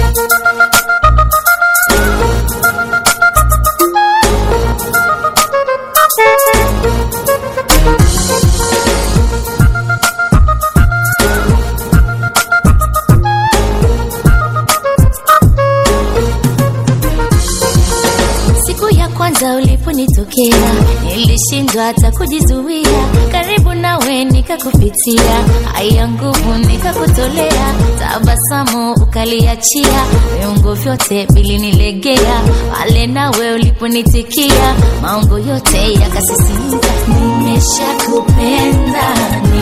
Siku ya kwanza uliponitokea nilishindwa hata kujizuia, karibu nawe nikakupitia, haya nguvu nikakutolea, tabasamu ukaliachia, viungo vyote vilinilegea, pale nawe uliponitikia, maungo yote yakasisimka. Nimeshakupenda,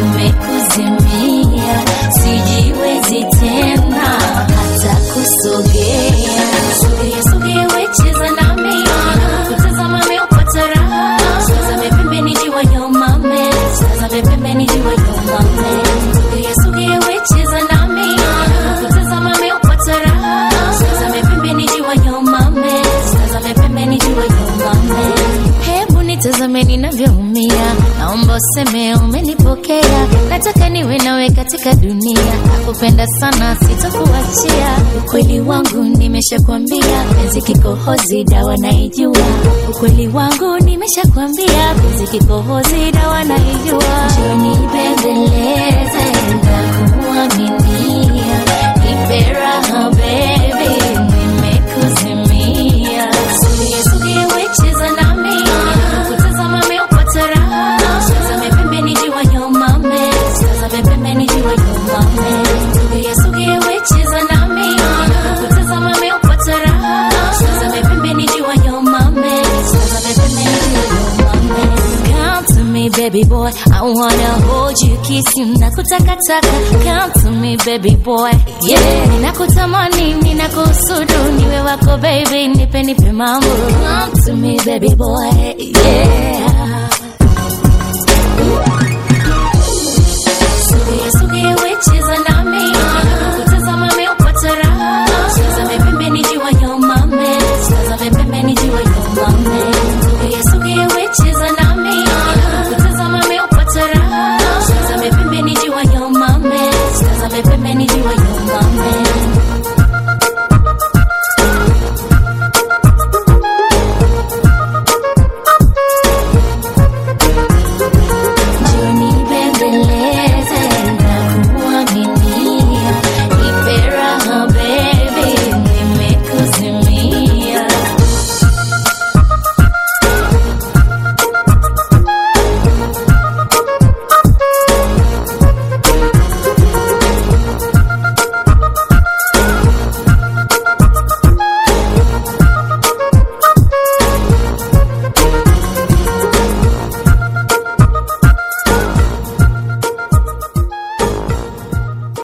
nimekuzimia, sijiwezi tena hata kusogea. Sogea, sogea, wecheza nami, kutazama meupata raha, tazame pembeni jiwa nyomame, tazame pembeni jiwa nyomame. Sogea, sogea, wecheza nami, kutazama meupata raha, tazame pembeni jiwa nyomame, tazame pembeni jiwa nyomame. Hebu nitazame ninavyoumia, naomba useme umenipokea. Nataka niwe nawe katika dunia, nakupenda sana, sitokuachia. Ukweli wangu nimeshakwambia, penzi kikohozi, dawa naijua. Ukweli wangu nimeshakwambia, penzi kikohozi, dawa naijua. Njoo nibembeleze na kuaminia, nipe raha baby, nimekuzimia. Sogea, sogea, wecheza nami, kutazama meupata raha, tazame pembeni jiwa nyomame, tazame pembeni jiwa nyomame. Sogea, sogea, wecheza nami, kutazama meupata raha, tazame pembeni jiwa nyomame, tazame pembeni jiwa nyomame. Come to me baby boy, I wanna hold you, kiss you, nakutakataka. Come to me baby boy, yeah. Ninakutamani, ninakusudu, niwe wako baby, nipe nipe mambo. Come to me baby boy, yeah. Sogea, sogea, wecheza nami,